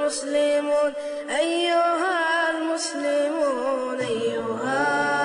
المسلمون أيها المسلمون أيها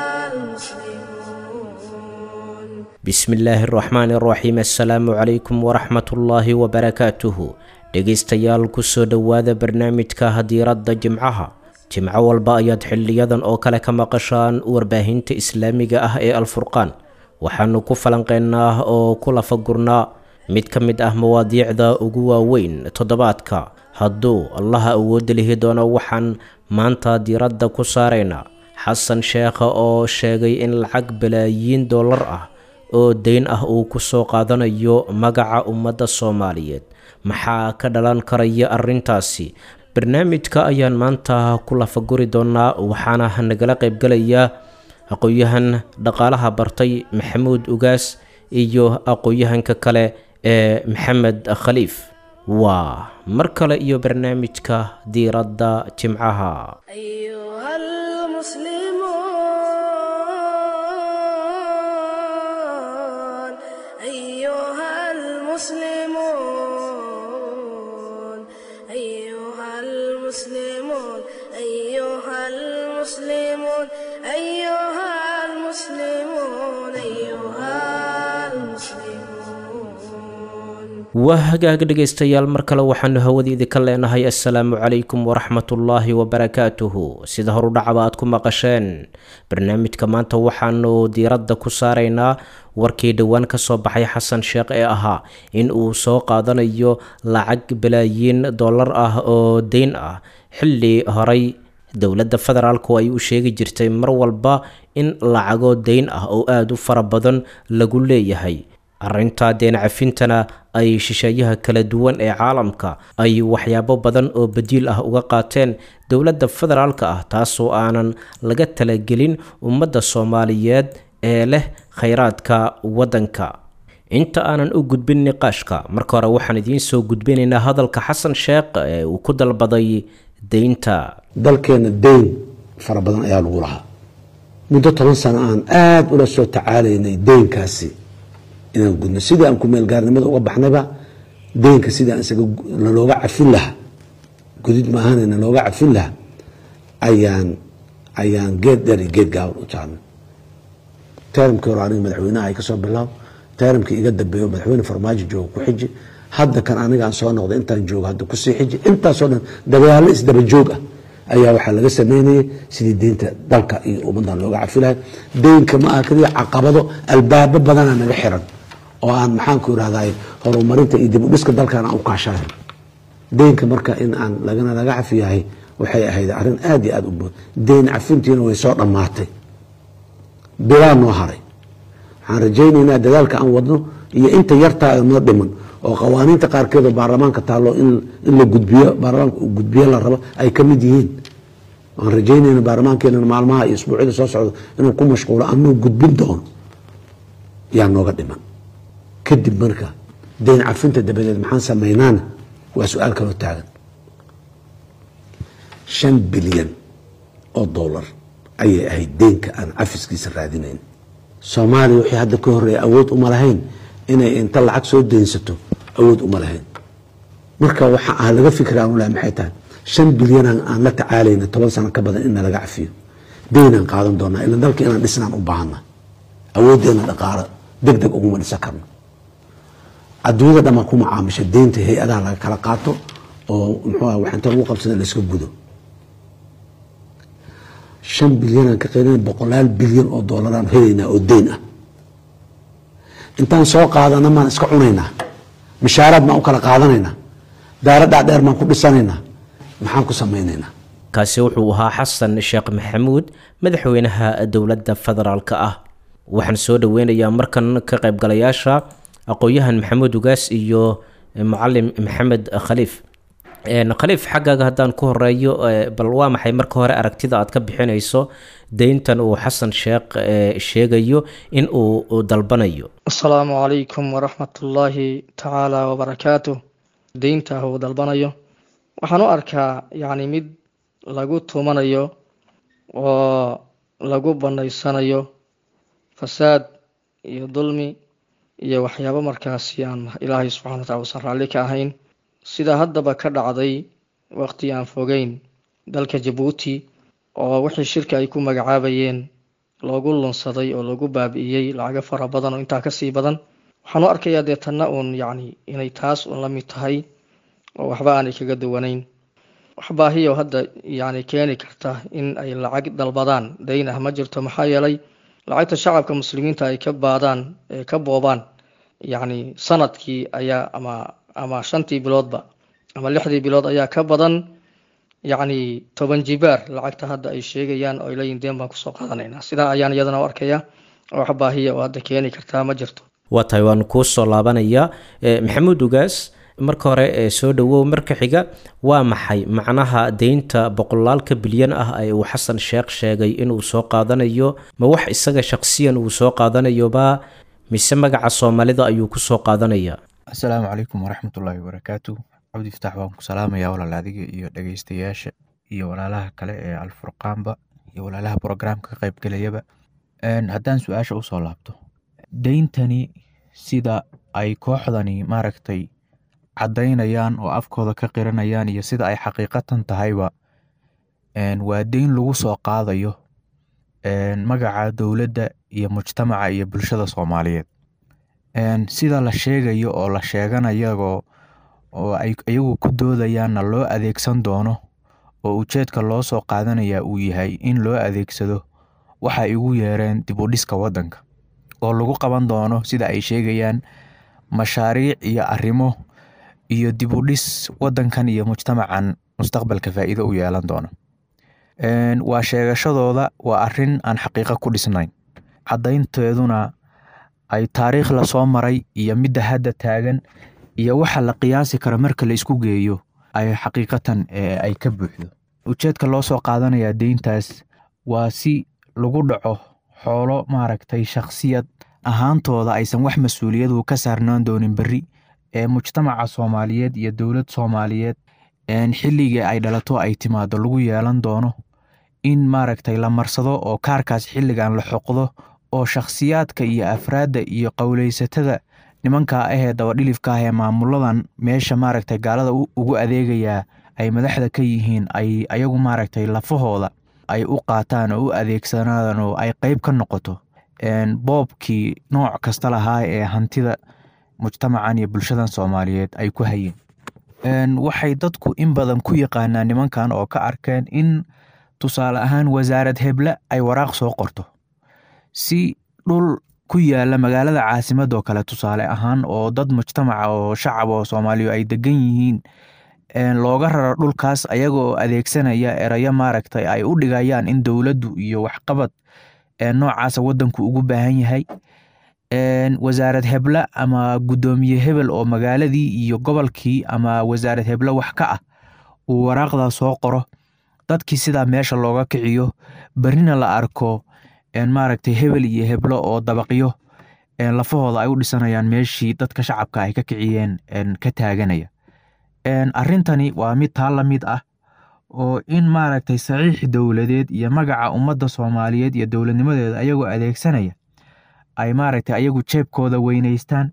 المسلمون bismi illaahi araxmaani araxiim assalaamu calaykum waraxmatullaahi wabarakaatuhu dhegaystayaal kusoo dhowaada barnaamijka hadiiradda jimcaha jimco walba ayaad xiliyadan oo kale ka maqashaan warbaahinta islaamiga ah ee alfurqaan waxaanu ku falanqeynaa oo ku lafagurnaa mid ka mid ah mawaadiicda ugu waaweyn toddobaadka hadduu allaha awoodda lihi doono waxaan maanta diiradda ku saaraynaa xasan sheekha oo sheegay in lacag balaayiin dollar ah oo deyn ah uu ku soo qaadanayo magaca ummadda soomaaliyeed maxaa ka dhalan karaya arrintaasi barnaamijka ayaan maanta ku lafaguri doonaa waxaana nagala qaybgalaya aqoon-yahan dhaqaalaha bartay maxamuud ugaas iyo aqoon-yahanka kale ee maxamed khaliif waa mar kale iyo barnaamijka diiradda jimcaha أيها المسلمون أيها المسلمون أيها المسلمون أيها المسلمون أيها المسلمون أيها المسلمون waa hagaag dhegaystayaal mar kale waxaanu hawadiidi ka leenahay assalaamu calaykum waraxmatullaahi wabarakaatuhu sida horudhacaba aad ku maqasheen barnaamijka maanta waxaanu diiradda ku saaraynaa warkii dhowaan ka soo baxay xasan sheekh ee ahaa in uu soo qaadanayo lacag balaayiin dollar ah oo deyn ah xilli horay dowladda federaalku ay u sheegi jirtay mar walba in lacago deyn ah oo aada u fara badan lagu leeyahay arrintaa deen cafintana ay shisheeyaha kala duwan ee caalamka ay waxyaabo badan oo badiil ah uga qaateen dowladda federaalka ah taasoo aanan laga talagelin ummadda soomaaliyeed ee leh khayraadka waddanka inta aanan u gudbin niqaashka marka hore waxaan idiin soo gudbinaynaa hadalka xasan sheekh ee uu ku dalbaday deynta dalkeenna deyn fara badan ayaa lagu lahaa muddo toban sano aan aada ula soo tacaalaynay deynkaasi inaan gudno sidii aan kumeelgaarnimada uga baxnayba deynka sidii aan isaga nalooga cafin lahaa gudid maahane nalooga cafin lahaa ayaan ayaan geed dheer iyo geed gaaban u jaarnay teramkii hore aniga madaxweynaha ay kasoo bilaab teramkii iga dambeeyo madaxweyne farmaajo jooga ku xiji hadda kan anigaan soo noqday intaan joogo hadda kusii xiji intaasoo dhan dabayaalo isdaba joog ah ayaa waxaa laga sameynayay sidii deynta dalka iyo ummadan looga cafi lahay deynka ma aha keliya caqabado albaabo badana naga xiran oo aan maxaanku irahday horumarinta iyo dib u dhiska dalkan aan u kaashanayn deynka marka in aan lagana laga cafiyahay waxay ahayd arrin aada iyo aada u bood deyn cafintiina way soo dhammaatay bilaa noo haray waxaan rajaynaynaa dadaalka aan wadno iyo inta yartaa noo dhiman oo qawaaniinta qaarkeedoo baarlamaanka taallo in la gudbiyo baarlamaanka uu gudbiyo la rabo ay ka mid yihiin waan rajaynayna baarlamaankeena maalmaha iyo isbuucyada soo socda inuu ku mashquulo anuu gudbin doono yaa nooga dhiman kadib marka deyn cafinta dabadeed maxaan samaynaana waa su-aal kaloo taagan shan bilyan oo dollar ayay ahayd deynka aan cafiskiisa raadinayn soomaaliya wixii hadda ka horeeya awood uma lahayn inay inta lacag soo deynsato awood uma lahayn marka waxa aan laga fikra aan ulahay maxay tahay shan bilyan aan la tacaalayna toban sano ka badan inna laga cafiyo deynaan qaadan doonaa ila dalka inaan dhisnaan u baahana awooddeena dhaqaalo deg deg uguma dhisan karno adduunyada dhamaa ku macaamisha deynta hay-adaha laga kala qaato oo muxuu wax inta lagu qabsada layska gudo shan bilyanaan ka qeylina boqolaal bilyan oo doolaraan helaynaa oo deyn ah intaan soo qaadana maan iska cunaynaa mishaaraad maan u kala qaadanaynaa daaro dhaadheer maan ku dhisanaynaa maxaan ku samaynaynaa kaasi wuxuu ahaa xasan sheekh maxamuud madaxweynaha dowladda federaalka ah waxaan soo dhoweynayaa markan ka qaybgalayaasha aqoon-yahan maxamuud ugaas iyo mucalim maxamed khaliif khaliif xaggaaga haddaan ku horeeyo bal waa maxay marka hore aragtida aad ka bixinayso deyntan uu xasan sheekh sheegayo in uu dalbanayo asalaamu calaykum waraxmatullaahi tacaala wabarakaatu deynta uu dalbanayo waxaan u arkaa yacni mid lagu tumanayo oo lagu banaysanayo fasaad iyo dulmi iyo waxyaabo markaasi aan ilaahay subxana wa tacala usan raalli ka ahayn sida haddaba ka dhacday waqti aan fogeyn dalka jabuuti oo wixii shirka ay ku magacaabayeen loogu lunsaday oo lagu baabi'iyey lacago fara badan oo intaa kasii badan waxaan u arkayaa dee tanna uun yacni inay taas uun la mid tahay oo waxba aanay kaga duwanayn wax baahiyo hadda yacni keeni karta in ay lacag dalbadaan dayn ah ma jirto maxaa yeelay lacagta shacabka muslimiinta ay ka baadaan ee ka boobaan yacni sanadkii ayaa ama ama shantii biloodba ama lixdii bilood ayaa ka badan yacni toban jibaar lacagta hadda ay sheegayaan oo ay leeyihin deen baan kusoo qaadanaynaa sidaa ayaan iyadana u arkaya wax baahiya oo hadda keeni kartaa ma jirto waa tahay waan kuu soo laabanayaa maxamuud ugaas marka hore ee soo dhowow marka xiga waa maxay macnaha deynta boqolaalka bilyan ah ee uu xasan sheekh sheegay inuu soo qaadanayo ma wax isaga shaqsiyan uu soo qaadanayoba mise magaca soomaalida ayuu ku soo qaadanayaa asalaamu calaykum waraxmatullaahi wabarakaatu cabdi fitaax waan ku salaamayaa walaal adiga iyo dhegeystayaasha iyo walaalaha kale ee alfurqaanba iyo walaalaha brograamka ka qaybgelayaba haddaan su-aasha usoo laabto deyntani sida ay kooxdani maaragtay caddaynayaan oo afkooda ka qiranayaan iyo sida ay xaqiiqatan tahayba waa deyn lagu soo qaadayo magaca dowladda iyo mujtamaca iyo bulshada soomaaliyeed sida la sheegayo oo la sheeganayagoo oo ay iyagu ku doodayaanna loo adeegsan doono oo ujeedka loo soo qaadanaya uu yahay in loo adeegsado waxa ay ugu yeereen dib u dhiska waddanka oo lagu qaban doono sida ay sheegayaan mashaariic iyo arrimo iyo dib u dhis waddankan iyo mujtamacan mustaqbalka faa'iido u yeelan doono waa sheegashadooda waa arrin aan xaqiiqo ku dhisnayn caddaynteeduna ay taariikh lasoo maray iyo midda hadda taagan iyo waxa la qiyaasi karo marka la isku geeyo ay xaqiiqatan ay ka buuxdo ujeedka loo soo qaadanayaa deyntaas waa si lagu dhaco xoolo maaragtay shakhsiyad ahaantooda aysan wax mas-uuliyadu ka saarnaan doonin berri ee mujtamaca soomaaliyeed iyo dowlad soomaaliyeed xilligii ay dhalato ay timaado lagu yeelan doono in maaragtay la marsado oo kaarkaas xilligan la xoqdo oo shakhsiyaadka iyo afraadda iyo qowleysatada nimankaa ahee dabadhilifka ah ee maamuladan meesha maaragtay gaalada ugu adeegayaa ay madaxda ka yihiin ay ayagu maaragtay lafahooda ay u qaataan oo u adeegsanaan oo ay qeyb ka noqoto boobkii nooc kasta lahaa ee hantida mujtamacan iyo bulshadan soomaaliyeed ay ku hayeen waxay dadku in badan ku yaqaanaan nimankan oo ka arkeen in tusaale ahaan wasaarad heble ay waraaq soo qorto si dhul ku yaala magaalada caasimadoo kale tusaale ahaan oo dad mujtamaca oo shacab oo soomaaliya ay degan yihiin looga raro dhulkaas ayagoo adeegsanaya erayo maaragtay ay u dhigayaan in dowladdu iyo waxqabad noocaasa waddanku ugu baahan yahay wasaarad heble ama guddoomiye hebel oo magaaladii iyo gobolkii ama wasaarad heble wax ka ah uu waraaqdaa soo qoro dadkii sidaa meesha looga kiciyo berrina la arko maaragtay hebel iyo heblo oo dabaqyo lafahooda ay u dhisanayaan meeshii dadka shacabka ay ka kiciyeen ka taaganaya arrintani waa mid taa la mid ah oo in maaragtay saxiix dowladeed iyo magaca ummadda soomaaliyeed iyo dowladnimadeeda ayagoo adeegsanaya ay maaragtay ayagu jeebkooda weyneystaan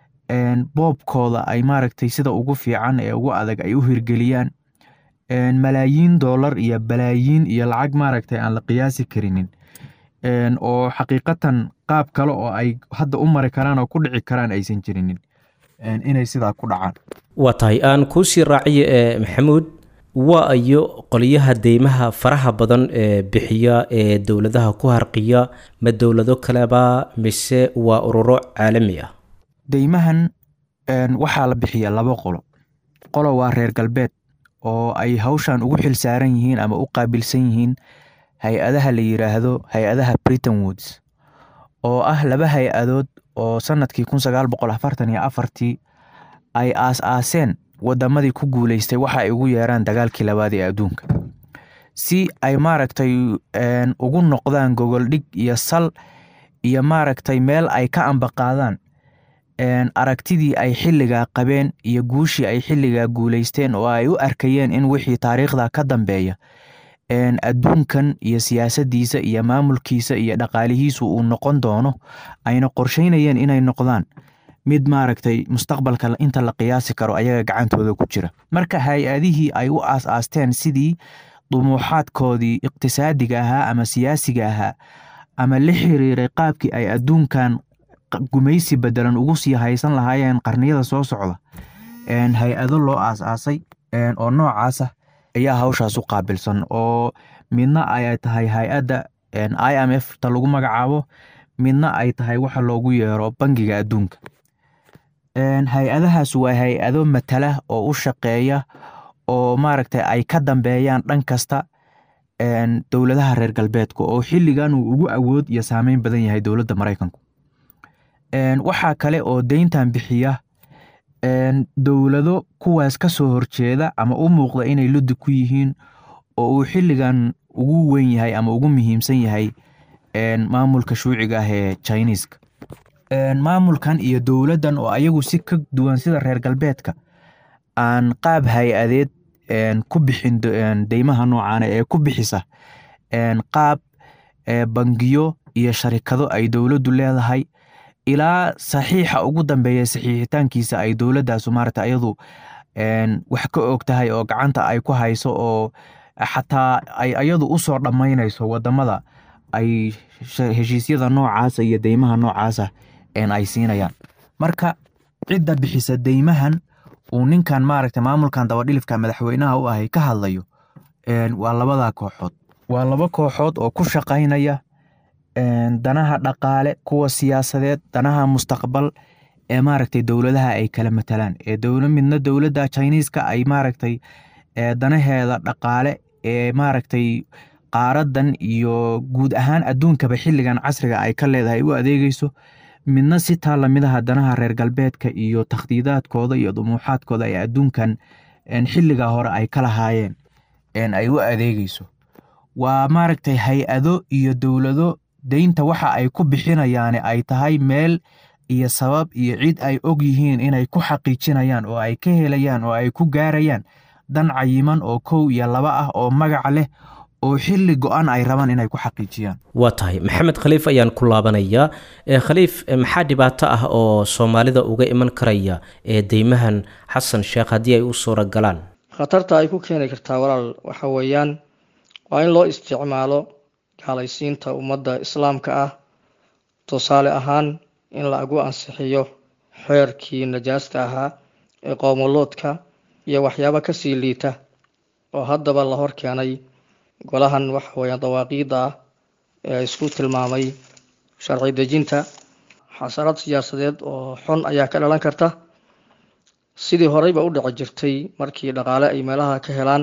boobkooda ay maaragtay sida ugu fiican ee ugu adag ay u hirgeliyaan malaayiin doolar iyo balaayiin iyo lacag maaragtay aan la qiyaasi karinin oo xaqiiqatan qaab kale oo ay hadda u mari karaan oo ku dhici karaan aysan jirinin inay sidaa ku dhacaan waa tahay aan kuusii raaciyo ee maxamuud waa iyo qolyaha deymaha faraha badan ee bixiya ee dowladaha ku harqiya ma dowlado kaleba mise waa ururo caalami ah deymahan waxaa la bixiya laba qolo qolo waa reer galbeed oo ay hawshan ugu xil saaran yihiin ama u qaabilsan yihiin hay-adaha la yiraahdo hay-adaha britain woods oo ah laba hay-adood oo sanadkii kun sagaal boqol afartan iyo afartii ay aas-aaseen wadamadii ku guuleystay waxa ay ugu yeeraan dagaalkii labaad ee adduunka si ay maaragtay ugu noqdaan gogoldhig iyo sal iyo maaragtay meel ay ka ambaqaadaan aragtidii ay xilligaa qabeen iyo guushii ay xilligaa guuleysteen oo ay u arkayeen in wixii taariikhda ka dambeeya adduunkan iyo siyaasaddiisa iyo maamulkiisa iyo dhaqaalihiisu uu noqon doono ayna qorsheynayeen inay noqdaan mid maaragtay mustaqbalka inta la qiyaasi karo ayaga gacantooda ku jira marka hay-adihii ay u aas-aasteen sidii dumuuxaadkoodii iqtisaadiga ahaa ama siyaasiga ahaa ama la xiriiray qaabkii ay adduunkan gumaysi bedelan ugu sii haysan lahaayeen qarniyada soo socda hay-ado loo aas-aasay oo noocaasa ayaa hawshaas u qaabilsan oo midna ay tahay hay-adda i m f ta lagu magacaabo midna ay tahay waxa loogu yeero bangiga adduunka hay-adahaas waa hay-ado matala oo u shaqeeya oo maaragtay ay ka dambeeyaan dhan kasta dowladaha reer galbeedka oo xilligan uu ugu awood iyo saameyn badan yahay dowladda maraykanku waxaa kale oo deyntan bixiya dowlado kuwaas ka soo horjeeda ama u muuqda inay luddi ku yihiin oo uu xilligan ugu weyn yahay ama ugu muhiimsan yahay maamulka shuuciga ah ee chiniiska maamulkan iyo dowladdan oo ayagu si ka duwan sida reer galbeedka aan qaab hay-adeed ku bixin deymaha noocaana ee ku bixisa qaab bangiyo iyo sharikado ay dowladdu leedahay ilaa saxiixa ugu dambeeya saxiixitaankiisa ay dowladdaasu maarata ayadu wax ka og tahay oo gacanta ay ku hayso oo xataa ay ayadu u soo dhammaynayso waddamada ay heshiisyada noocaasa iyo deymaha noocaasa ay siinayaan marka cidda bixisa deymahan uu ninkan maaragta maamulkan dabadhilifka madaxweynaha u ahay ka hadlayo waa labada kooxood waa laba kooxood oo ku shaqaynaya danaha dhaqaale kuwa siyaasadeed danaha mustaqbal ee maaragtay dowladaha ay kala matalaan ee dowla midna dowladda chiniiska ay maaragtay danaheeda dhaqaale ee maaragtay qaaradan iyo guud ahaan adduunkaba xilligan casriga ay ka leedahay u adeegeyso midna si taa lamidaha danaha reer galbeedka iyo takhdiidaadkooda iyo dumuuxaadkooda ee adduunkan xilliga hore ay ka lahaayeen ay u adeegeyso waa maaragtay hay-ado iyo dowlado deynta waxa ay ku bixinayaane ay tahay meel iyo sabab iyo cid ay og yihiin inay ku xaqiijinayaan oo ay ka helayaan oo ay ku gaarayaan dan cayiman oo kow iyo laba ah oo magaca leh oo xilli go-an ay rabaan inay ku xaqiijiyaan waa tahay maxamed khaliif ayaan ku laabanayaa khaliif maxaa dhibaato ah oo soomaalida uga iman karaya ee deymahan xasan sheekh haddii ay u suura galaan khatarta ay ku keeni kartaa walaal waxa weeyaan waa in loo isticmaalo gaalaysiinta ummadda islaamka ah tusaale ahaan in lagu ansixiyo xeerkii najaasta ahaa ee qoomoloodka iyo waxyaabo kasii liita oo haddaba la hor keenay golahan waxa weeyaan dawaaqiidda ah ee isku tilmaamay sharci dejinta xasarad siyaasadeed oo xun ayaa ka dhalan karta sidii horeyba u dhici jirtay markii dhaqaale ay meelaha ka helaan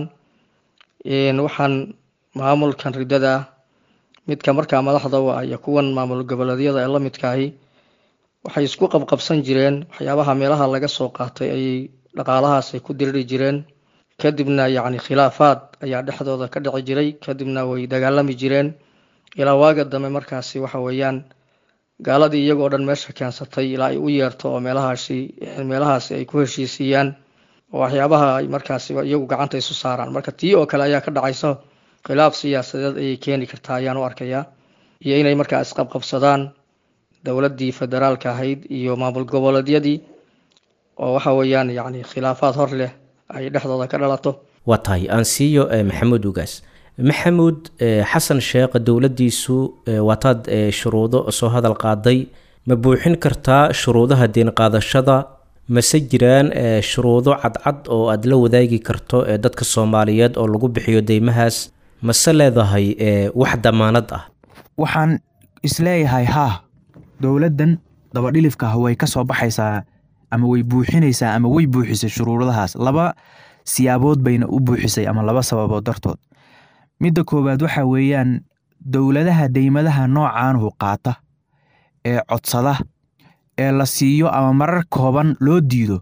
waxaan maamulkan riddada midka markaa madaxda u ah iyo kuwan maamul goboleedyada ee la midkaahi waxay isku qabqabsan jireen waxyaabaha meelaha laga soo qaatay ayay dhaqaalahaas ay ku diriri jireen kadibna yacni khilaafaad ayaa dhexdooda ka dhici jiray kadibna way dagaalami jireen ilaa waaga dambe markaasi waxa weeyaan gaaladii iyagoo dhan meesha keensatay ilaa ay u yeerto oo meelahaasi meelahaasi ay ku heshiisiiyaan oo waxyaabaha ay markaasi iyagu gacanta isu saaraan marka tii oo kale ayaa ka dhacaysa khilaaf siyaasadeed ayay keeni kartaa ayaan u arkayaa iyo inay markaa isqabqabsadaan dowladdii federaalka ahayd iyo maamul goboleedyadii oo waxa weeyaan yacni khilaafaad hor leh ay dhexdooda ka dhalato waa tahay aan siiyo maxamuud ugaas maxamuud xasan sheekh dowladdiisu waataad shuruudo soo hadal qaaday ma buuxin kartaa shuruudaha deen qaadashada mase jiraan shuruudo cadcad oo aad la wadaagi karto ee dadka soomaaliyeed oo lagu bixiyo deymahaas mase leedahay wax damaanad ah waxaan isleeyahay haa dowladdan dabadhilifka ah way ka soo baxaysaa ama way buuxinaysaa ama way buuxisay shuruuradahaas laba siyaabood bayna u buuxisay ama laba sababood dartood midda koowaad waxa weeyaan dowladaha deymadaha noocaanhu qaata ee codsada ee la siiyo ama marar kooban loo diido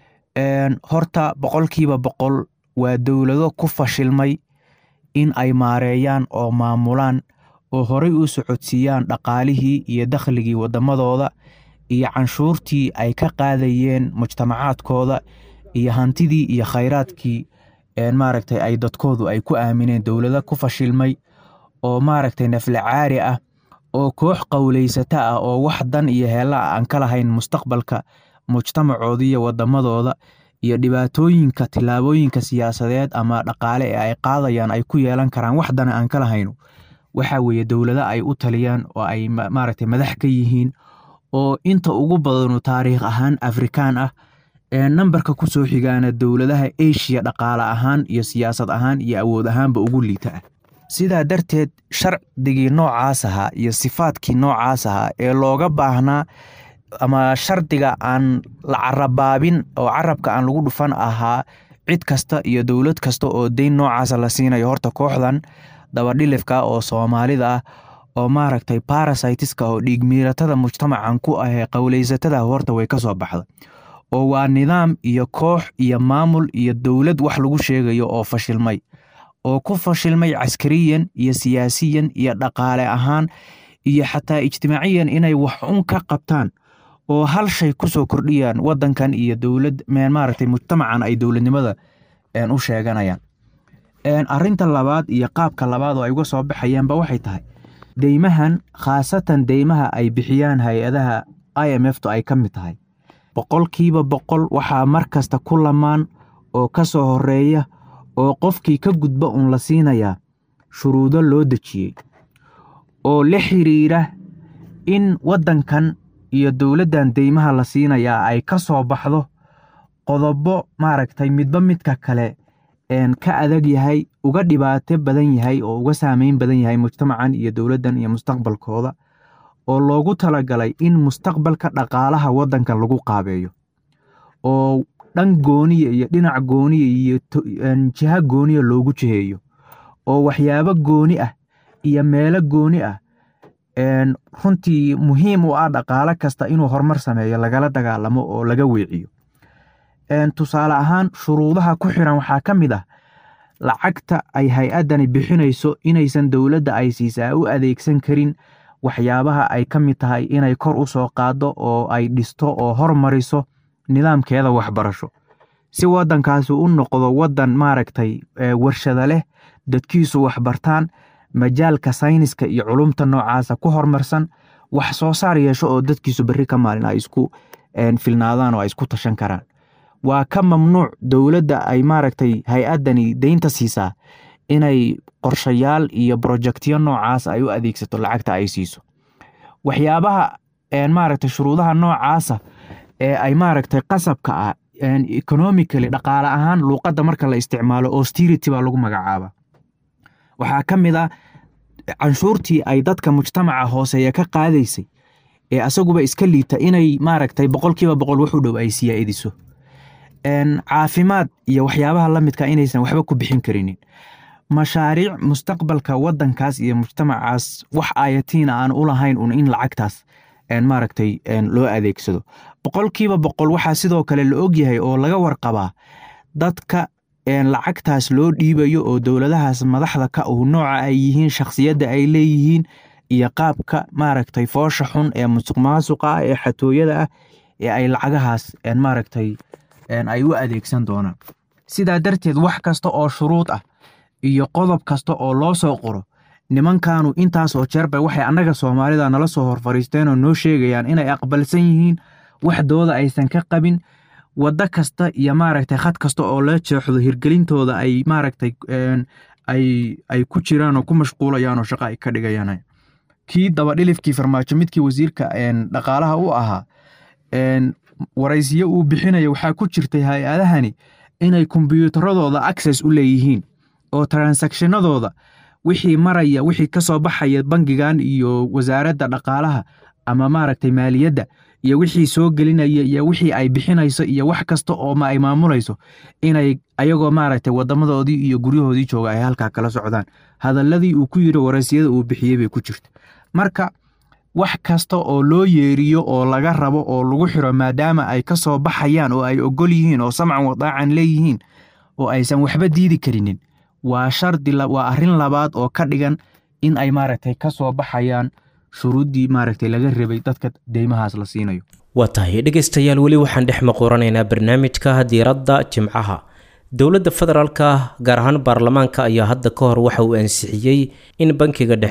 horta boqolkiiba boqol waa dowlado ku fashilmay in ay maareeyaan oo maamulaan oo horey u socodsiiyaan dhaqaalihii iyo dakhligii waddamadooda iyo canshuurtii ay ka qaadayeen mujtamacaadkooda iyo hantidii iyo khayraadkii maaragtay ay dadkoodu ay ku aamineen dowlado ku fashilmay oo maaragtay nafla caari ah oo koox qowlaysata ah oo wax dan iyo heella aan ka lahayn mustaqbalka mujtamacooda iyo wadamadooda iyo dhibaatooyinka tillaabooyinka siyaasadeed ama dhaqaale ee ay qaadayaan ay ku yeelan karaan wax dana aan ka lahayno waxa weeye dowlado ay u taliyaan oo ay maaragtay madax ka yihiin oo inta ugu badanu taariikh ahaan afrikaan ah ee nambarka ku soo xigaana dowladaha eshiya dhaqaale ahaan iyo siyaasad ahaan iyo awood ahaanba ugu liita ah sidaa darteed shardigii noocaas ahaa iyo sifaadkii noocaas ahaa ee looga baahnaa ama shardiga aan la carabaabin oo carabka aan lagu dhufan ahaa cid kasta iyo dowlad kasta oo deyn noocaasa la siinayo horta kooxdan dabadhilifka oo soomaalida ah oo maaragtay barasitiska oo dhiigmiiratada mujtamacan ku ahee qowlaysatada horta way ka soo baxda oo waa nidaam iyo koox iyo maamul iyo dowlad wax lagu sheegayo oo fashilmay oo ku fashilmay caskariyan iyo siyaasiyan iyo dhaqaale ahaan iyo xataa ijtimaaciyan inay wax un ka qabtaan oo hal shay kusoo kordhiyaan wadankan iyo dowlad maaragtay mujtamacan ay dowladnimada u sheeganayaan arinta labaad iyo qaabka labaad oo ay uga soo baxayaanba waxay tahay deymahan khaasatan deymaha ay bixiyaan hay-adaha i m f tu ay ka mid tahay boqolkiiba boqol waxaa mar kasta ku lamaan oo ka soo horeeya oo qofkii ka gudba uun la siinayaa shuruudo loo dejiyey oo la xiriira in waddankan iyo dowladdan deymaha la siinayaa ay ka soo baxdo qodobo maaragtay midba midka kale ka adag yahay uga dhibaato badan yahay oo uga saameyn badan yahay mujtamacan iyo dowladdan iyo mustaqbalkooda oo loogu talagalay in mustaqbalka dhaqaalaha waddanka lagu qaabeeyo oo dhan gooniya iyo dhinac gooniya iyo jiha gooniya loogu jiheeyo oo waxyaabo gooni ah iyo meelo gooni ah runtii muhiim u ah dhaqaalo kasta inuu horumar sameeyo lagala dagaalamo oo laga weeciyo tusaale ahaan shuruudaha ku xiran waxaa ka mid ah lacagta ay hay-addani bixinayso inaysan dowladda ay siisaa u adeegsan karin waxyaabaha ay ka mid tahay inay kor u soo qaaddo oo ay dhisto oo hormariso nidaamkeeda waxbarasho si waddankaasi u noqdo waddan maaragtay warshada leh dadkiisu waxbartaan majaalka sayniska iyo culumta noocaasa ku horumarsan wax soo saar yeesho oo dadkiisu berri ka maalin ay isku filnaadaan oo ay isku tashan karaan waa ka mamnuuc dowladda ay maaragtay hay-addani deynta siisaa inay qorshayaal iyo brojectyo noocaas ay u adeegsato lacagta ay siiso waxyaabaha maaragtay shuruudaha noocaasa ee ay maaragtay qasabka ah economically dhaqaale ahaan luuqadda marka la isticmaalo austerity baa lagu magacaaba waxaa ka mid ah canshuurtii ay dadka mujtamaca hooseeya ka qaadaysay ee asaguba iska liita inay maaragtay boqolkiiba boqol wax u dhow ay siyaaidiso caafimaad iyo waxyaabaha la midka inaysan waxba ku bixin karinin mashaariic mustaqbalka waddankaas iyo mujtamacaas wax ayatiina aan u lahayn un in lacagtaas maaragtay loo adeegsado boqolkiiba boqol waxaa sidoo kale la ogyahay oo laga warqabaa dadka lacagtaas loo dhiibayo oo dowladahaas madaxda ka uu nooca ay yihiin shakhsiyadda ay leeyihiin iyo qaabka maaragtay foosha xun ee musuq maasuqa ah ee xatooyada ah ee ay lacagahaas maaragtay ay u adeegsan doonaan sidaa darteed wax kasta oo shuruud ah iyo qodob kasta oo loo soo qoro nimankaanu intaasoo jeerba waxay annaga soomaalida nala soo hor fariisteen oo noo sheegayaan inay aqbalsan yihiin waxdooda aysan ka qabin waddo kasta iyo maaragtay khad kasta oo la jeexdo hirgelintooda ay maaragtay ay ku jiraan oo ku mashquulayaan oo shaqo ay ka dhigayaan kii dabadhilifkii farmaajo midkii wasiirka dhaqaalaha u ahaa waraysiyo uu bixinaya waxaa ku jirtay hay-adahani inay kombyuutaradooda access u leeyihiin oo transactionadooda wixii maraya wixii ka soo baxaya bangigan iyo wasaaradda dhaqaalaha ama maaragtay maaliyadda iyo wixii soo gelinaya iyo wixii ay bixinayso iyo wax kasta oo ay maamulayso inay ayagoo maaragtay wadamadoodii iyo guryahoodii jooga ay halkaa kala socdaan hadaladii uu ku yiri waraysiyada uu bixiyey bay ku jirta marka wax kasta oo loo yeeriyo oo laga rabo oo lagu xiro maadaama ay ka soo baxayaan oo ay ogol yihiin oo samcan wadaacan leeyihiin oo aysan waxba diidi karinin waa shardi waa arrin labaad oo ka dhigan in ay maaragtay ka soo baxayaan shuruuddii maaragtay laga rabay dadka deymahaas la siinayo waa tahay dhegaystayaal weli waxaan dhex maquuranaynaa barnaamijka diiradda jimcaha dowladda federaalka gaar ahaan baarlamaanka ayaa hadda ka hor waxa uu ansixiyey in bankiga dhexe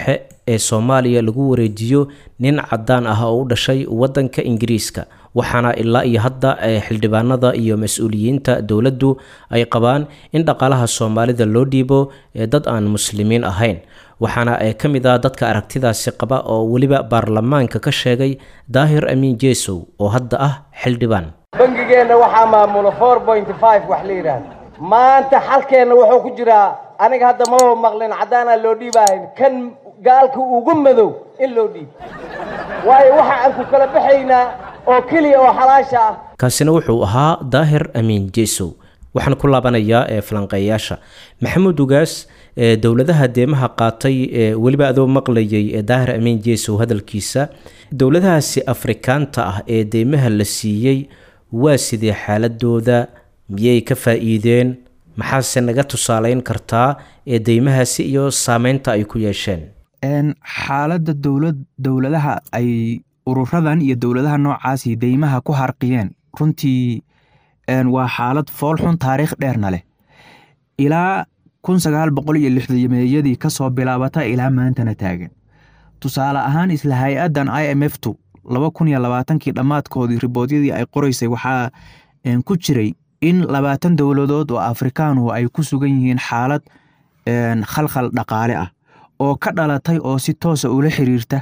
ee soomaaliya lagu wareejiyo nin cadaan ah oo u dhashay waddanka ingiriiska waxaana ilaa iyo hadda xildhibaanada iyo mas-uuliyiinta dowladdu ay qabaan in dhaqaalaha soomaalida loo dhiibo dad aan muslimiin ahayn waxaana ka mid ah dadka aragtidaasi qaba oo weliba baarlamaanka ka sheegay daahir amiin jeesow oo hadda ah xildhibaan bangigeenna waxaa maamula four point five wax la yidhaahdo maanta xalkeenna wuxuu ku jiraa aniga hadda maba maqlin caddaanaa loo dhiibaahayn kan gaalka ugu madow in loo dhiibo waayo waxa aan ku kala baxaynaa oo keliya oo xalaasha ah kaasina wuxuu ahaa daahir amiin jeesow waxaan ku laabanayaa ee falanqeeyaasha maxamuud ugaas ee dowladaha deemaha qaatay ee weliba adoo maqlayay ee daahir amiin jeesow hadalkiisa dowladahaasi afrikaanta ah ee deymaha la siiyey waa sidee xaaladooda miyay ka faa-iideen maxaase naga tusaaleyn kartaa ee deymahaasi iyo saameynta ay ku yeesheen xaaladda dowlad dowladaha ay ururadan iyo dowladaha noocaasi deymaha ku harqiyeen runtii waa xaalad foolxun taariikh dheerna leh ilaa kun sagaal boqol iyo lixdameeyadii kasoo bilaabata ilaa maantana taagan tusaale ahaan isla hay-addan i m f tu laba kun iyo labaatankii dhammaadkoodii riboodyadii ay qoreysay waxaa ku jiray in labaatan dowladood oo afrikaanuhu ay ku sugan yihiin xaalad khalkhal dhaqaale ah oo ka dhalatay oo si toosa ula xiriirta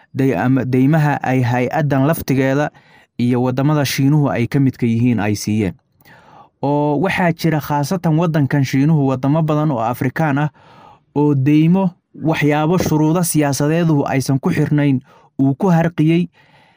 deymaha ay hay-addan laftigeeda iyo wadamada shiinuhu ay ka midka yihiin ay siiyeen oo waxaa jira khaasatan wadankan shiinuhu wadamo badan oo afrikaan ah oo deymo waxyaabo shuruudo siyaasadeeduhu aysan ku xirnayn uu ku harqiyey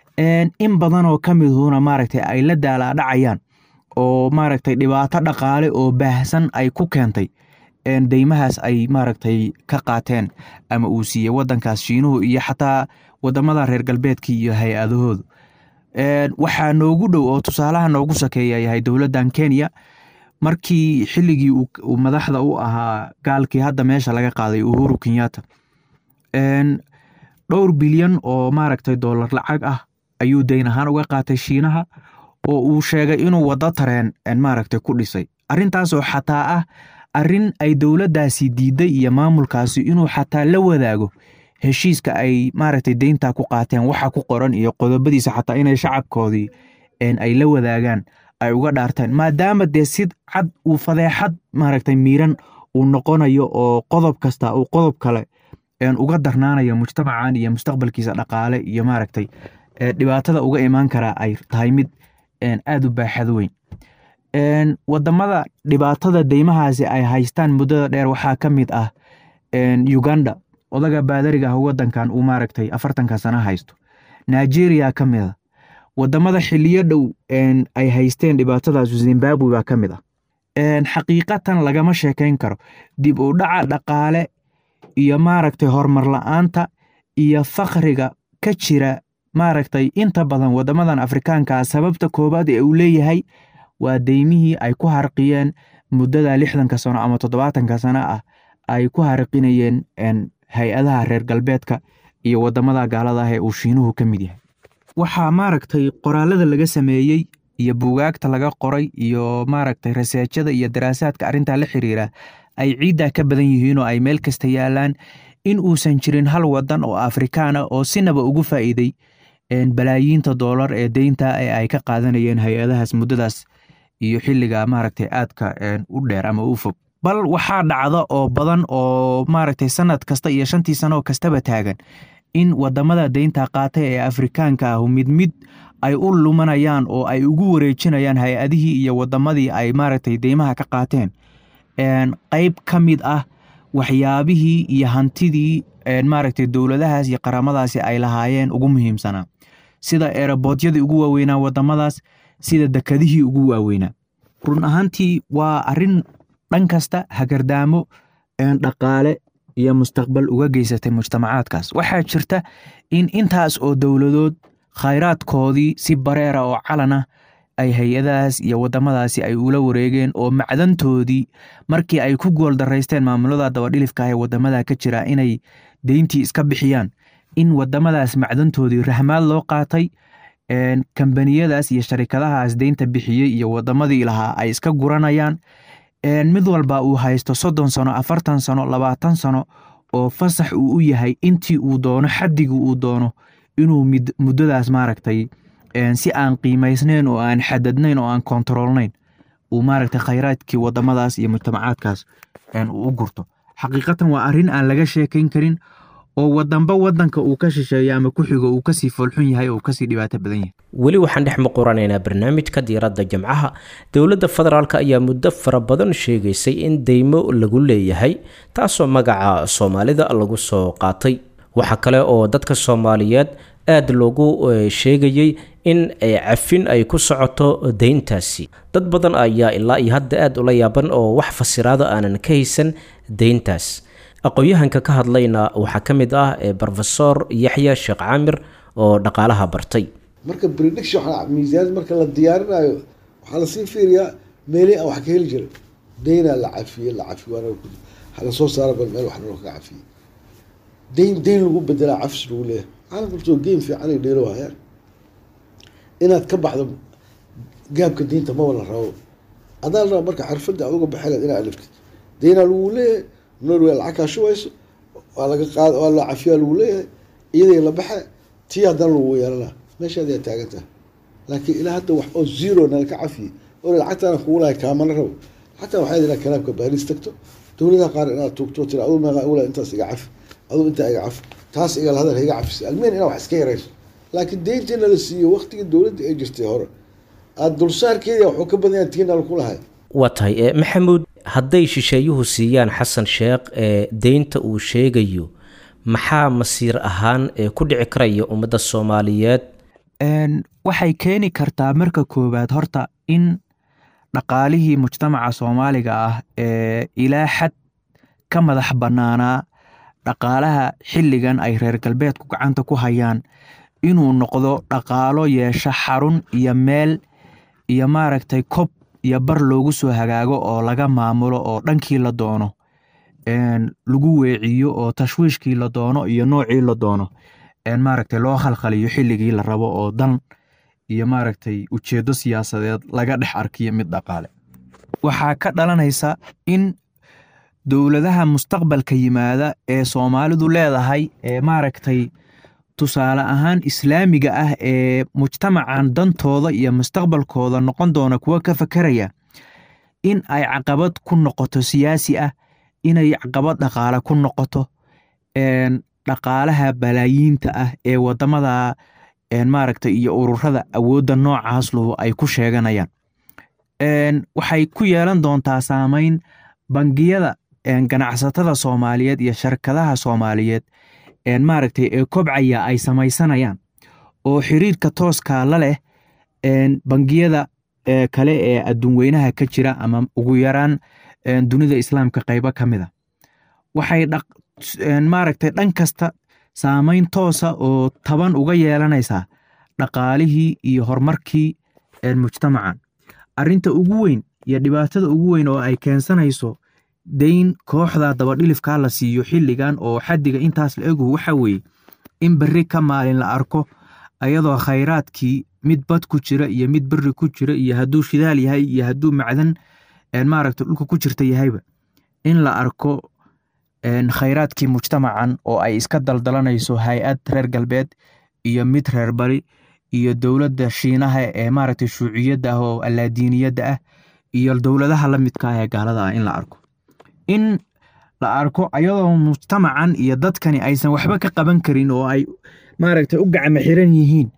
in badanoo ka miduhuna maaragtay ay la daalaadhacayaan oo maaragtay dhibaato dhaqaale oo baahsan ay ku keentay deymahaas ay maaragtay ka qaateen ama uu siiyey wadankaas shiinuhu iyo xataa wadamada reer galbeedka iyo hay-adahoodu waxaa noogu dhow oo tusaalaha noogu sakeeya yahay dowladdan kenya markii xilligii uu madaxda u ahaa gaalkii hadda meesha laga qaaday uhuru kenyatta dhowr bilyan oo maaragtay dollar lacag ah ayuu dayn ahaan uga qaatay shiinaha oo uu sheegay inuu waddo tareen maaragtay ku dhisay arrintaasoo xataa ah arrin ay dowladdaasi diiday iyo maamulkaasi inuu xataa la wadaago heshiiska ay maaragtay deynta ku qaateen waxa ku qoran iyo qodobadiisa xataa inay shacabkoodii ay la wadaagaan ay uga dhaarteen maadaama dee si cad uu fadeexad maaragtay miiran uu noqonayo oo qodob kasta uu qodob kale uga darnaanayo mujtamacan iyo mustaqbalkiisa dhaqaale iyo maaragtay dhibaatada uga imaan karaa ay tahay mid aad u baaxad weyn wadamada dhibaatada deymahaasi ay haystaan muddada dheer waxaa ka mid ah uganda odaga baadariga ah wadankan uu maaragtay afartanka sano haysto nigeria ka mid a wadamada xiliyo dhow ay haysteen dhibaatadaas zimbabwe baa ka mid ah xaqiiqatan lagama sheekayn karo dib u dhaca dhaqaale iyo maaragtay horumar la-aanta iyo fakriga ka jira maaragtay inta badan wadamadan afrikaanka sababta koobaad ee uu leeyahay waa deymihii ay ku harqiyeen muddada lixdanka sano ama toddobaatanka sano ah ay ku harqinayeen hay-adaha reer galbeedka iyo wadamada gaalada ah ee uu shiinuhu ka mid yahay waxaa maaragtay qoraalada laga sameeyey iyo buugaagta laga qoray iyo maaragtay raseejada iyo daraasaadka arrintaa la xiriira ay ciiddaa ka badan yihiin oo ay meel kasta yaalaan in uusan jirin hal wadan oo afrikaana oo sinaba ugu faa'iiday balaayiinta doolar ee deynta ee ay ka qaadanayeen hay-adahaas muddadaas iyo xilliga maaragtay aadka u dheer ama u fog bal waxaa dhacda oo badan oo maaragtay sanad kasta iyo shantii sano kastaba taagan in wadamada deynta qaata ee afrikaanka ah mid mid ay u lumanayaan oo ay ugu wareejinayaan hay-adihii iyo wadamadii ay maaragtay deymaha ka qaateen qeyb ka mid ah waxyaabihii iyo hantidii maaragtay dowladahaas iyo qaramadaasi ay lahaayeen ugu muhiimsanaa sida eerabodyadii ugu waaweynaa wadamadaas sida dekadihii ugu waaweynaa run ahaantii waa arin dhan kasta hagardaamo dhaqaale iyo mustaqbal uga geysatay mujtamacaadkaas waxaa jirta in intaas oo dowladood khayraadkoodii si bareera oo calan ah ay hay-adahaas iyo wadamadaasi ay ula wareegeen oo macdantoodii markii ay ku gooldaraysteen maamulada dabadhilifka ah ee wadamada ka jira inay deyntii iska bixiyaan in wadamadaas macdantoodii rahmaad loo qaatay kambaniyadaas iyo sharikadahaas deynta bixiyey iyo wadamadii lahaa ay iska guranayaan mid walba uu haysto soddon sano afartan sano labaatan sano oo fasax uu u yahay intii uu doono xaddigii uu doono inuu muddadaas maaragtay si aan qiimaysnayn oo aan xadadnayn oo aan kontaroolnayn uu maaragtay khayraadkii wadamadaas iyo mujtamacaadkaas uu u gurto xaqiiqatan waa arrin aan laga sheekayn karin oo wadanba wadanka uu ka shisheeyo ama ku xigo uu kasii foolxun yahay oo kasii dhibaato badan yahay weli waxaan dhex muquranaynaa barnaamijka diiradda jimcaha dowladda federaalk ayaa muddo fara badan sheegaysay in deymo lagu leeyahay taasoo magaca soomaalida lagu soo qaatay waxaa kale oo dadka soomaaliyeed aada loogu sheegayey in cafin ay ku socoto deyntaasi dad badan ayaa ilaa iyo hadda aada ula yaaban oo wax fasiraado aanan ka haysan deyntaas aqoon-yahanka ka hadlayna waxaa ka mid ah rofesor yaxya sheekh caamir oo dhaqaalaha bartay marka prediction miisaanad marka la diyaarinayo waxaa lasii fiiriyaa meelii aan wax ka heli jiray deynaa la cafiye la cafiy waa lasoo saara bal meel wax naloo kaga cafiyey deyn deyn lagu bedelaa cafis lagu leeyahay caalamkasoo geem fiican ay dheelo hayaan inaad ka baxdo gaabka diinta maba la rabo adaa la raba marka xirfadda aad uga baxeleed inaad aliftid deynaa lagu leeyahay norway lacag kaa shubayso waa laga qaad waa la cafiyaa lagu leeyahay iyaday la baxe tii haddana lagu yeelanaa meeshaad yaa taagan tahay laakiin ilaa hadda wax oo zero nala ka cafiyey oo lacagtaana kugu lahay kaamana rabo xataa waxay inaa kalaamka baariis tagto dowladaha qaar inaad tuugto tira aduu meeqa ula intaas iga cafi aduu intaa iga cafi taas igal hadal iga cafisa almeen inaa wax iska yarayso laakiin deyntiina la siiyo waqtigii dowladda ay jirtay hore aada dulsaarkeeda waxuu ka badan yahay tiina laku lahay waa tahay maxamuud hadday shisheeyuhu siiyaan xasan sheekh ee deynta uu sheegayo maxaa masiir ahaan ee ku dhici karaya ummadda soomaaliyeed waxay keeni kartaa marka koowaad horta in dhaqaalihii mujtamaca soomaaliga ah ee ilaa xad ka madax bannaanaa dhaqaalaha xilligan ay reer galbeedku gacanta ku hayaan inuu noqdo dhaqaalo yeesha xarun iyo meel iyo maaragtay kob iyo bar loogu soo hagaago oo laga maamulo oo dhankii la doono lagu weeciyo oo tashwiishkii la doono iyo noocii la doono maaragtay loo khalkhaliyo xilligii la rabo oo dan iyo maaragtay ujeeddo siyaasadeed laga dhex arkiyo mid dhaqaale waxaa ka dhalanaysa in dowladaha mustaqbalka yimaada ee soomaalidu leedahay ee maaragtay tusaale ahaan islaamiga ah ee mujtamacan dantooda iyo mustaqbalkooda noqon doona kuwa ka fakeraya in ay caqabad ku noqoto siyaasi ah inay caqabad dhaqaale ku noqoto dhaqaalaha balaayiinta ah ee wadamada maaragtay iyo ururada awoodda noocaas luhu ay ku sheeganayaan waxay ku yeelan doontaa saameyn bangiyada ganacsatada soomaaliyeed iyo sharkadaha soomaaliyeed maaragtay ee kobcaya ay samaysanayaan oo xiriirka tooskaa la leh bangiyada kale ee adduunweynaha ka jira ama ugu yaraan dunida islaamka qaybo ka mid a waxay maaragtay dhan kasta saameyn toosa oo taban uga yeelanaysaa dhaqaalihii iyo horumarkii mujtamacan arrinta ugu weyn iyo dhibaatada ugu weyn oo ay keensanayso deyn kooxda dabadhilifkaa la siiyo xilligan oo xaddiga intaas la egu waxa weeye in berri ka maalin la arko ayadoo khayraadkii mid bad ku jira iyo mid berri ku jira iyo hadduu shidaal yahay iyo hadduu macdan maaragta dhulka ku jirta yahayba in la arko khayraadkii mujtamacan oo ay iska daldalanayso hay-ad reer galbeed iyo mid reer bari iyo dowladda shiinaha ee maaragtay shuuciyadda ah oo allaadiiniyadda ah iyo dowladaha la midka ah ee gaalada ah in la arko in la arko ayadoo mujtamacan iyo dadkani aysan waxba ka qaban karin oo ay maaragtay u gacmo xiran yihiin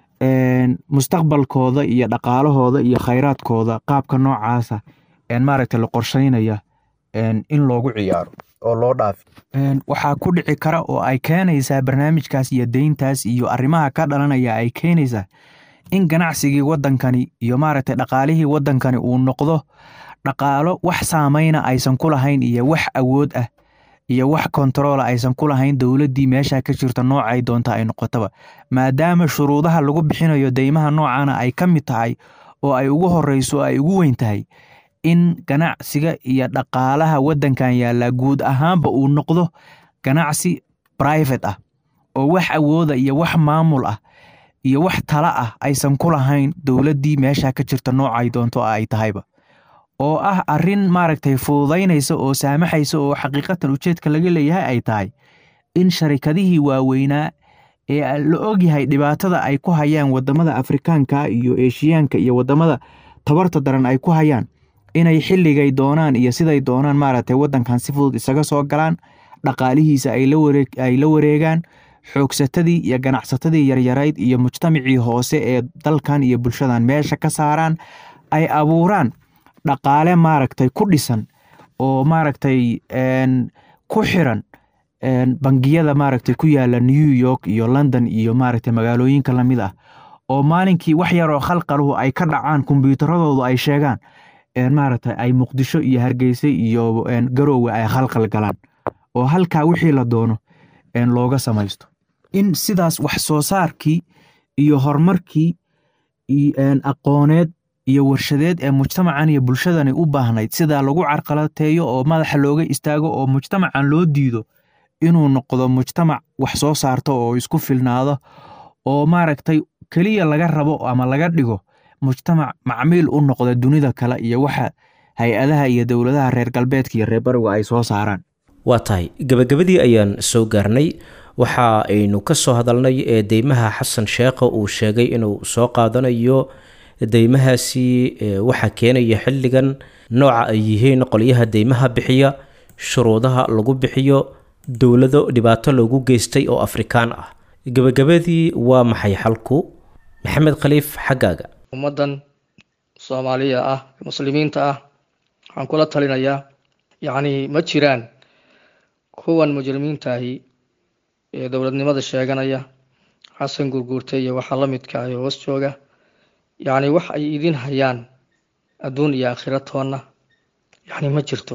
mustaqbalkooda iyo dhaqaalahooda iyo khayraadkooda qaabka noocaasa maaragtay la qorsheynaya in loogu ciyaaro oo loo dhaafi waxaa ku dhici kara oo ay keenaysaa barnaamijkaas iyo deyntaas iyo arrimaha ka dhalanaya ay keenaysaa in ganacsigii waddankani iyo maaragtay dhaqaalihii waddankani uu noqdo dhaqaalo wax saameyna aysan ku lahayn iyo wax awood ah iyo wax kontaroola aysan ku lahayn dowladdii meesha ka jirta noocay doonta ay noqotaba maadaama shuruudaha lagu bixinayo deymaha noocana ay ka mid tahay oo ay ugu horeyso oo ay ugu weyn tahay in ganacsiga iyo dhaqaalaha waddankan yaallaa guud ahaanba uu noqdo ganacsi private ah oo wax awooda iyo wax maamul ah iyo wax tala ah aysan ku lahayn dowladdii meesha ka jirta noocay doonto ay tahayba oo ah arrin maaragtay fududaynaysa oo saamaxaysa oo xaqiiqatan ujeedka laga leeyahay ay tahay in sharikadihii waaweynaa ee la ogyahay dhibaatada ay ku hayaan wadamada afrikaanka iyo eeshiyaanka iyo wadamada tabarta daran ay ku hayaan inay xilligay doonaan iyo siday doonaan maaragtay wadankan si fudud isaga soo galaan dhaqaalihiisa ay la wareegaan xoogsatadii iyo ganacsatadii yaryarayd iyo mujtamacii hoose ee dalkan iyo bulshadan meesha ka saaraan ay abuuraan dhaqaale maaragtay ku dhisan oo maaragtay ku xiran bangiyada maaragtay ku yaala new york iyo london iyo maaragtay magaalooyinka lamid ah oo maalinkii wax yaroo khalqaluhu ay ka dhacaan kombyuutaradoodu ay sheegaan maaragtay ay muqdisho iyo hargeysa iyo garoowe ay khalqal galaan oo halkaa wixii la doono looga samaysto in sidaas wax soo saarkii iyo horumarkii aqooneed iyo warshadeed ee mujtamacan iyo bulshadani u baahnayd sidaa lagu carqalateeyo oo madaxa looga istaago oo mujtamacan loo diido inuu noqdo mujtamac wax soo saarto oo isku filnaado oo maaragtay keliya laga rabo ama laga dhigo mujtamac macmiil u noqda dunida kale iyo waxa hay-adaha iyo dowladaha reer galbeedka iyo reer bariga ay soo saaraan waa tahay gabagabadii ayaan soo gaarnay waxa aynu ka soo hadalnay ee deymaha xasan sheekha uu sheegay inuu soo qaadanayo deymahaasi waxaa keenaya xilligan nooca ay yihiin qolyaha deymaha bixiya shuruudaha lagu bixiyo dowlado dhibaato loogu geystay oo afrikaan ah gabagabadii waa maxay xalku maxamed khaliif xaggaaga ummaddan soomaaliya ah muslimiinta ah waxaan kula talinayaa yacnii ma jiraan kuwan mujrimiintaahi ee dowladnimada sheeganaya xasan gurguurta iyo waxaa la midka ah ee hoos jooga yacni wax ay idin hayaan adduun iyo aakhira toonna yacni ma jirto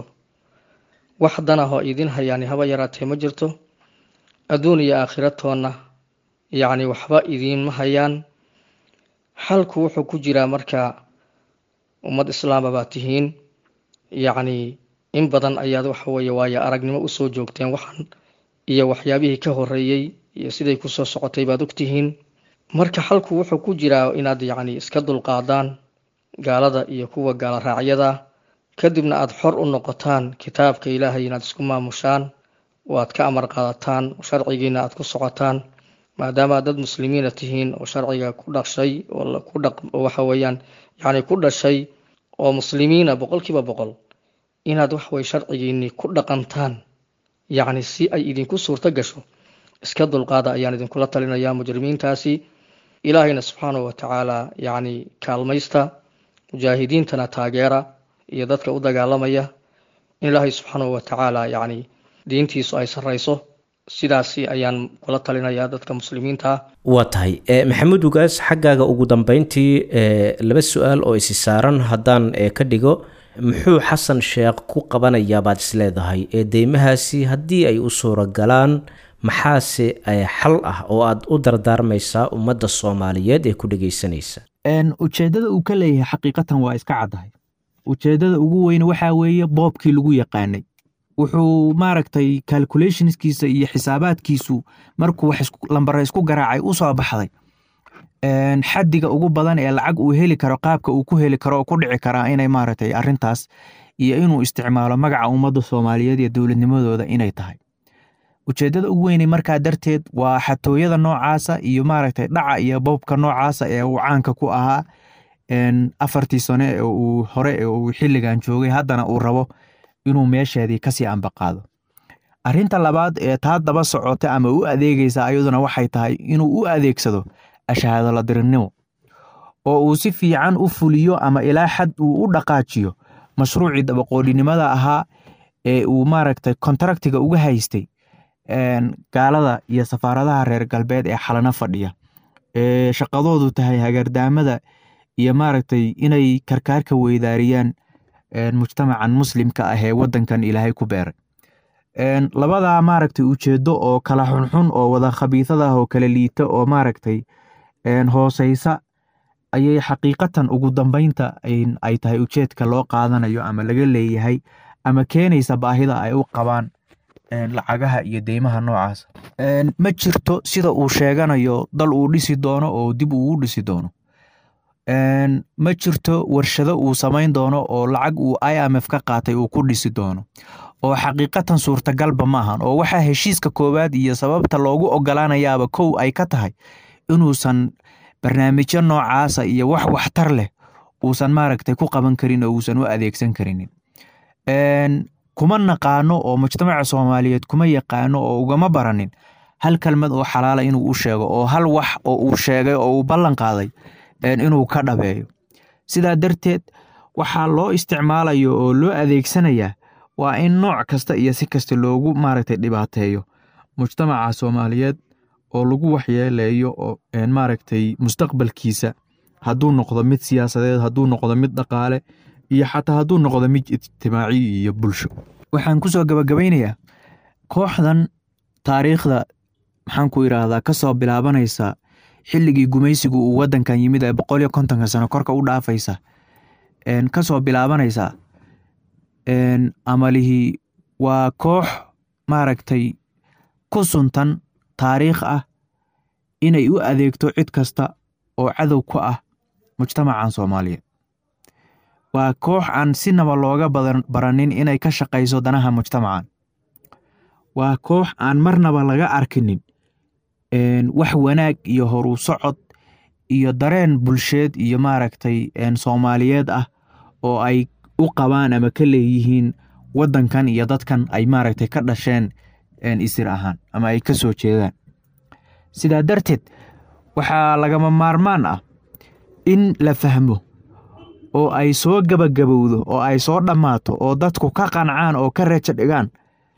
wax dan ah oo idin hayaan haba yaraatee ma jirto adduun iyo aakhira toonna yacni waxba idiinma hayaan xalku wuxuu ku jiraa marka ummad islaama baa tihiin yacni in badan ayaad waxa weeye waayo aragnimo usoo joogteen waxan iyo waxyaabihii ka horeeyey iyo siday kusoo socotay baad ogtihiin marka xalku wuxuu ku jiraa inaad yacni iska dulqaadaan gaalada iyo kuwa gaala raacyada kadibna aada xor u noqotaan kitaabka ilaahay inaad isku maamushaan oo aad ka amar qaadataan sharcigiina aad ku socotaan maadaama dad muslimiina tihiin oo sharciga ku dhashay oo ku dhaq waxa weeyaan yacni ku dhashay oo muslimiina boqolkiiba boqol inaad waxway sharcigiinii ku dhaqantaan yacni si ay idinku suurto gasho iska dulqaada ayaan idinkula talinayaa mujrimiintaasi ilaahayna subxaanahu watacaala yacni kaalmaysta mujaahidiintana taageera iyo dadka u dagaalamaya in ilaahay subxaanahu watacaala yacni diintiisu ay sarrayso sidaasi ayaan kula talinayaa dadka muslimiinta ah waa tahay maxamuud ugaas xaggaaga ugu dambeyntii laba su-aal oo isi saaran haddaan ka dhigo muxuu xasan sheekh ku qabanayaa baad isleedahay ee deymahaasi haddii ay u suuragalaan maxaase xal ah oo aad u dardaarmaysaa ummadda soomaaliyeed ee ku dhegeysanaysa ujeeddada uu ka leeyahay xaqiiqatan waa iska caddahay ujeeddada ugu weyne waxaa weeye boobkii lagu yaqaanay wuxuu maaragtay calculationskiisa iyo xisaabaadkiisu markuu wax lambare isku garaacay u soo baxday xaddiga ugu badan ee lacag uu heli karo qaabka uu ku heli karo oo ku dhici karaa inay maaragtay arrintaas iyo inuu isticmaalo magaca ummadda soomaaliyeed iyo dowladnimadooda inay tahay ujeeddada ugu weynay markaa darteed waa xatooyada noocaasa iyo maaragtay dhaca iyo boobka noocaasa ee uu caanka ku ahaa afartii sane ee uu hore ee uu xilligan joogay haddana uu rabo inuu meesheedii kasii ambaqaado arrinta labaad ee taa daba socota ama u adeegaysa ayaduna waxay tahay inuu u adeegsado ashahaadoladirinimo oo uu si fiican u fuliyo ama ilaa xad uu u dhaqaajiyo mashruucii dabaqoodhinimada ahaa ee uu maaragtay kontraktiga uga haystay gaalada iyo safaaradaha reer galbeed ee xalano fadhiya ee shaqadoodu tahay hagardaamada iyo maaragtay inay karkaarka weydaariyaan mujtamacan muslimka ah ee wadankan ilaahay ku beeray labadaa maaragtay ujeedo oo kala xunxun oo wada khabiisadah oo kala liita oo maaragtay hooseysa ayay xaqiiqatan ugu dambeynta ay tahay ujeedka loo qaadanayo ama laga leeyahay ama keenaysa baahida ay u qabaan lacagaha iyo deymaha noocaas ma jirto sida uu sheeganayo dal uu dhisi doono oo dib uu u dhisi doono ma jirto warshado uu samayn doono oo lacag uu i m f ka qaatay uu ku dhisi doono oo xaqiiqatan suurtagalba maahan oo waxaa heshiiska koowaad iyo sababta loogu ogolaanayaaba kow ay ka tahay inuusan barnaamijyo noocaasa iyo wax waxtar leh uusan maaragtay ku qaban karin oo uusan u adeegsan karinin kuma naqaano oo mujtamaca soomaaliyeed kuma yaqaano oo ugama baranin hal kelmad oo xalaala inuu u sheego oo hal wax oo uu sheegay oo uu ballan qaaday inuu ka dhabeeyo sidaa darteed waxaa loo isticmaalayo oo loo adeegsanayaa waa in nooc kasta iyo si kasta loogu maaragtay dhibaateeyo mujtamaca soomaaliyeed oo lagu waxyeeleeyo oo maaragtay mustaqbalkiisa hadduu noqdo mid siyaasadeed hadduu noqdo mid dhaqaale iyo xataa hadduu noqdo mid ijtimaaci iyo bulsho waxaan kusoo gabagabaynayaa kooxdan taariikhda maxaan ku idhaahdaa kasoo bilaabanaysa xilligii gumaysigu uu wadankan yimid ee boqol iyo kontonka sano korka u dhaafaysa kasoo bilaabanaysa amalihii waa koox maaragtay ku suntan taariikh ah inay u adeegto cid kasta oo cadow ku ah mujtamacan soomaaliyeed waa koox aan sinaba looga baranin inay ka shaqayso danaha mujtamacan waa koox aan marnaba laga arkinin wax wanaag iyo horu socod iyo dareen bulsheed iyo maaragtay soomaaliyeed ah oo ay u qabaan ama ka leeyihiin wadankan iyo dadkan ay maaragtay ka dhasheen isir ahaan ama ay ka soo jeedaan sidaa darteed waxaa lagama maarmaan ah in la fahmo oo ay soo gabagabowdo oo ay soo dhammaato oo dadku ka qancaan oo ka reejo dhigaan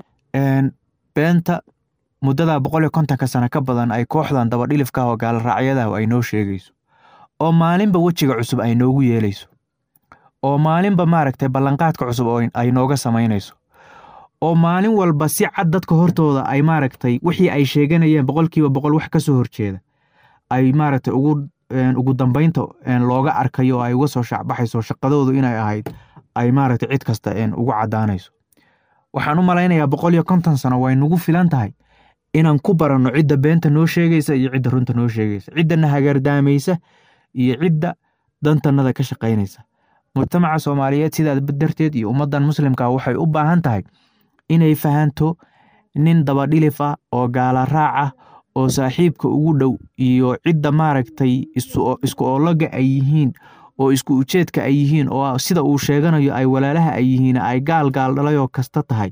beenta muddada boqol iyo kontonka sano ka badan ay kooxdan dabadhilifka oo gaaloraacyadahu ay noo sheegayso oo maalinba wejiga cusub ay noogu yeelayso oo maalinba maaragtay ballanqaadka cusub oo ay nooga samaynayso oo maalin walba si cad dadka hortooda ay maaragtay wixii ay sheeganayeen boqolkiiba boqol wax ka soo horjeeda ay maaragtay ugu ugu dambeynta looga arkayo oo ay uga soo shacbaxayso shaqadoodu inay ahayd ay maaragtay cid kasta ugu caddaanayso waxaan u malaynayaa boqol iyo konton sano way nagu filan tahay inaan ku baranno cidda beenta noo sheegaysa iyo cidda runta noo sheegaysa ciddana hagaardaamaysa iyo cidda dantannada ka shaqaynaysa mujtamaca soomaaliyeed sidaa darteed iyo ummaddan muslimka waxay u baahan tahay inay fahanto nin dabadhilif ah oo gaala raac ah oo saaxiibka ugu dhow iyo cidda maaragtay isku oologa ay yihiin oo isku ujeedka ay yihiin oo sida uu sheeganayo ay walaalaha ay yihiin ay gaal gaal dhalayoo kasta tahay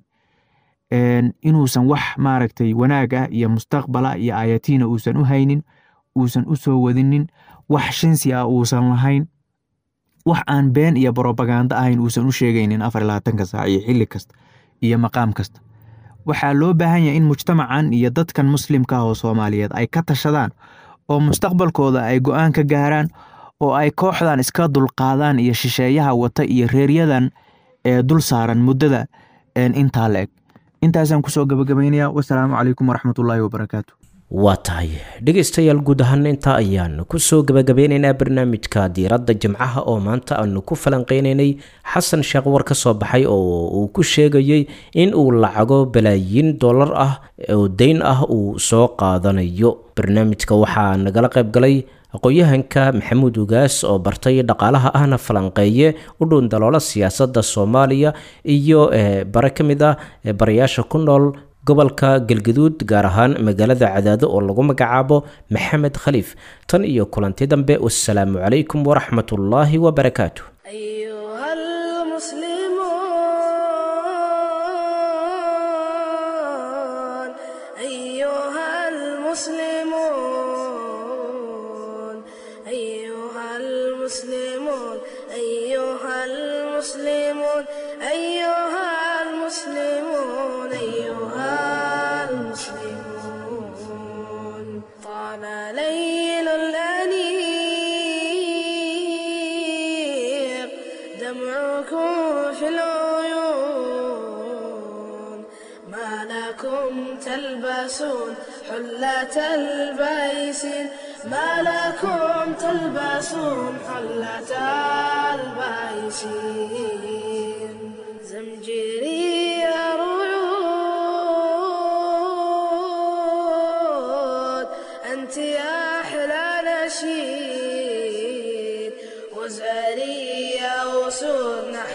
inuusan wax maaragtay wanaag ah iyo mustaqbala iyo aayatiina uusan u haynin uusan u soo wadinin wax shinsi ah uusan lahayn wax aan been iyo brobagando ahayn uusan u sheegaynin afar labaatanka saac iyo xilli kasta iyo maqaam kasta waxaa loo baahan yahay in mujtamacan iyo dadkan muslimka ah oo soomaaliyeed ay ka tashadaan oo mustaqbalkooda ay go-aan ka gaaraan oo ay kooxdan iska dulqaadaan iyo shisheeyaha wata iyo reeryadan ee dul saaran muddada intaa la eg intaasaan kusoo gabagabaynaya wasalaamu calaykum waraxmatullaahi wabarakaatu waa tahay dhegaystayaal guud ahaan intaa ayaan kusoo gabagabeynaynaa barnaamijka diiradda jimcaha oo maanta aanu ku falanqeynaynay xasan sheekh war ka soo baxay oo uu ku sheegayey in uu lacago balaayiin dollar ah oo deyn ah uu soo qaadanayo barnaamijka waxaa nagala qayb galay aqoon-yahanka maxamuud ugaas oo bartay dhaqaalaha ahna falanqeeye u dhown daloola siyaasadda soomaaliya iyo bare ka mid ah barayaasha ku nool gobolka galgaduud gaar ahaan magaalada cadaado oo lagu magacaabo maxamed khaliif tan iyo kulanti dambe wasalaamu calaykum waraxmatullaahi wabarakaatu أيها المسلمون أيها المسلمون أيها المسلمون أيها المسلمون أيها المسلمون أيها المسلمون طال ليل الأنيق دمعكم في العيون ما لكم تلبسون حلة البيسين ما لكم تلبسون حلة البيسين زمجري رعود أنت يا أحلى نشيد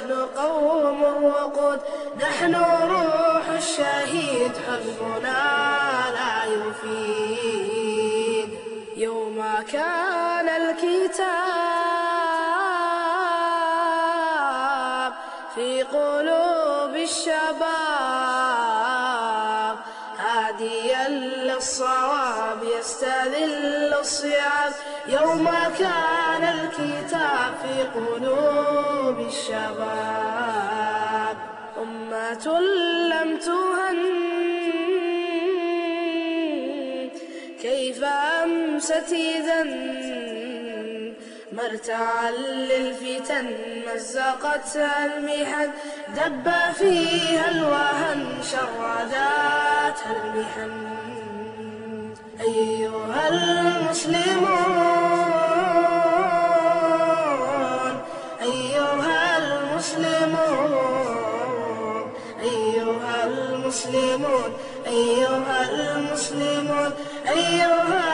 نحن قوم وقود نحن روح الشهيد حزبنا لا يفيد يوم كان الكتاب في قلوب الشباب هاديا للصواب يستذل الصيام يوم كان الكتاب في قلوب الشباب أمة لم تهن كيف أمست إذا مرتعا للفتن مزقتها المحن دب فيها الوهن شرداتها المحن أيها المسلمون أيها المسلمون أيها المسلمون أيها المسلمون أيها